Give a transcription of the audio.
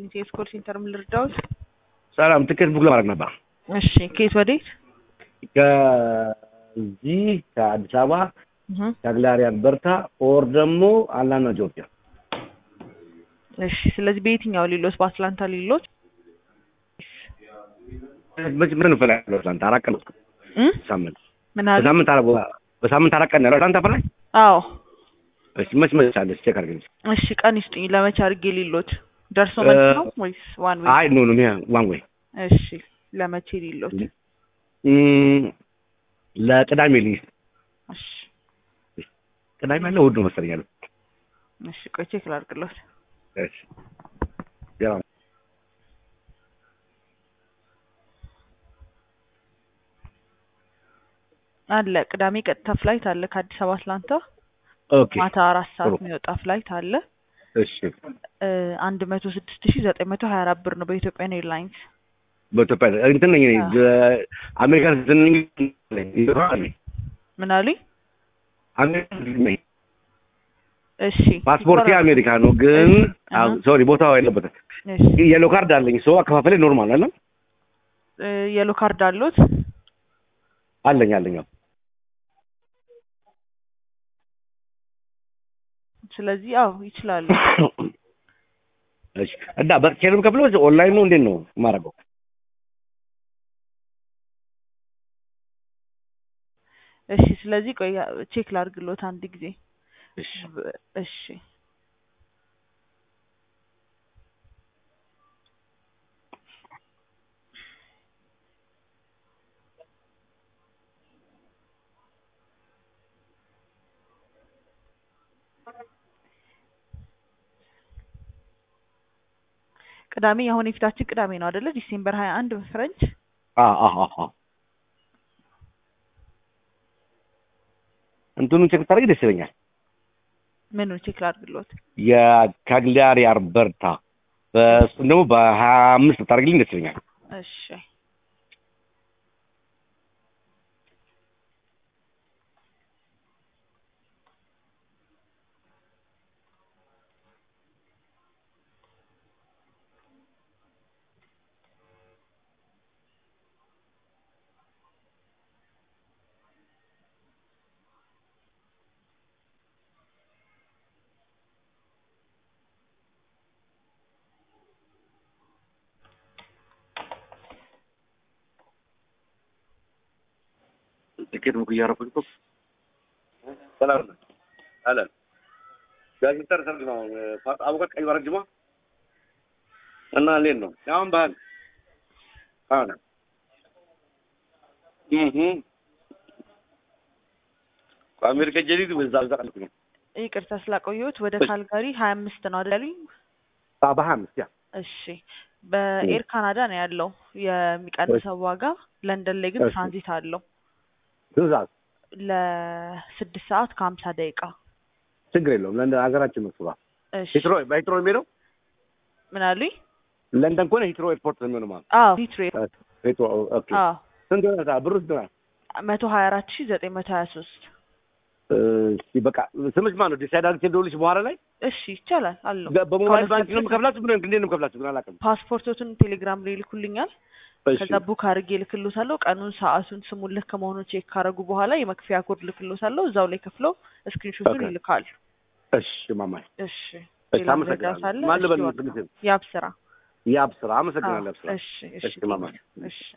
ይስጥልኝ። የስኮል ሴንተር ምን ልርዳዎት? ሰላም ትኬት ቡክ ለማድረግ ነበር። እሺ ከየት ወዴት? ከዚህ ከአዲስ አበባ እህ ከአግላሪያን በርታ ኦር ደግሞ አላና ጆርጂያ እሺ ስለዚህ በየትኛው ሊሎት? በአትላንታ ሊሎት? ምን እፈልጋለሁ? አትላንታ አራት ቀን እ ሳምንት ምን አለ? በሳምንት አረ በሳምንት አራት ቀን ያለው አትላንታ ፈላይ አዎ እሺ መች መች አለች ቼክ አድርገኝ። እሺ ቀን ይስጡኝ። ለመቼ አድርጌ ሊሎት? ደርሶ መልስ ነው ወይስ ዋን ዌይ? አይ ኖ ኖ ዋን ዌይ እሺ ለመቼ ሊሎት? ለቅዳሜ ልይዝ እሺ ቅዳሜ አለ እሑድ ነው መሰለኝ ያለው። እሺ ቆይ ቼክ ላድርግሎት። እሺ ያው አለ ቅዳሜ ቀጥታ ፍላይት አለ ከአዲስ አበባ አትላንታ ኦኬ ማታ አራት ሰዓት ጥሩ። የሚወጣ ፍላይት አለ። እሺ አንድ መቶ ስድስት ሺ ዘጠኝ መቶ ሀያ አራት ብር ነው በኢትዮጵያን ኤርላይንስ። በኢትዮጵያ እንትን ነኝ እኔ አሜሪካን ስንኝ ምን አሉኝ? አሜሪካን ነኝ እሺ ፓስፖርቴ ይቆራረጥ- አሜሪካ ነው፣ ግን እሺ፣ አሃ። ሶሪ ቦታው የለበትም። እሺ የሎ ካርድ አለኝ። ሰው አከፋፈሌ ኖርማል አለ እ የሎ ካርድ አሉት? አለኝ አለኝ። አዎ። ስለዚህ አዎ ይችላሉ። እሺ እና በቼክ ነው የምከፍለው ወይስ ኦንላይን ነው? እንዴት ነው የማደርገው? እሺ ስለዚህ ቆይ ቼክ ላድርግሎት አንድ ጊዜ። እሺ ብ- እሺ ቅዳሜ አሁን የፊታችን ቅዳሜ ነው አይደለ? ዲሴምበር ሀያ አንድ በፈረንጅ አ አ አ አ እንትኑን ቼክ ታደርጊ ደስ ይለኛል። ምኑን ቼክ ላድርግሎት? የካግሊያሪ አርበርታ በእሱም ደግሞ በሀያ አምስት ታደርጊልኝ ደስ ይለኛል። እሺ ትኬት ቡክ እያደረኩኝ እኮ ሰላም ነው አለ ጋዜጠር ሰርግ ነው አቡቀት ቀይ ባረጅማ እና እንዴት ነው አሁን ባህል አሁን እህ አሜሪካ ጀዲድ በዛ በዛ ቀልኩኝ ይቅርታ ስላቆየሁት ወደ ካልጋሪ ሀያ አምስት ነው አይደል ያሉኝ? በሀያ አምስት ያ እሺ በኤር ካናዳ ነው ያለው የሚቀንሰው ዋጋ። ለንደን ላይ ግን እሺ። ትራንዚት አለው ትእዛዝ ለስድስት ሰዓት ከሀምሳ ደቂቃ። ችግር የለውም ለንደን ሀገራችን መስሏ እሺ ሂትሮ በሂትሮ የሚሄደው ምን አሉኝ? ለንደን ከሆነ ሂትሮ ኤርፖርት ነው የሚሆነው ማለት አዎ ሂትሮ ሂትሮ ኦኬ አዎ ስንት ሆነ ሰዓት ብሩ ስንት ሆነ መቶ ሀያ አራት ሺ ዘጠኝ መቶ ሀያ ሶስት እሺ በቃ ስምሽ ማን ነው ዲሳይድ አድርጌ ደውልሽ በኋላ ላይ እሺ ይቻላል አለው። በሞባይል ባንክ ነው የምከፍላችሁ ምን እንዴት ነው የምከፍላችሁ ግን አላውቅም ፓስፖርቶትን ቴሌግራም ላይ ይልኩልኛል። እሺ ከዛ ቡክ አድርጌ ልክሎታለሁ። ቀኑን፣ ሰዓቱን፣ ስሙን ልክ መሆኑን ቼክ ካረጉ በኋላ የመክፈያ ኮድ ልክሎታለሁ። እዛው ላይ ከፍለው ስክሪንሾቱን ኦኬ። ይልካሉ። እሺ ማማይ እሺ እሺ ሌላ መረጃ አመሰግናለሁ ሳለ ማን ልበል እሺ፣ ስምሽ ያብ ስራ ያብ ስራ አመሰግናለሁ ያብ ስራ እሺ እሺ ማማይ እሺ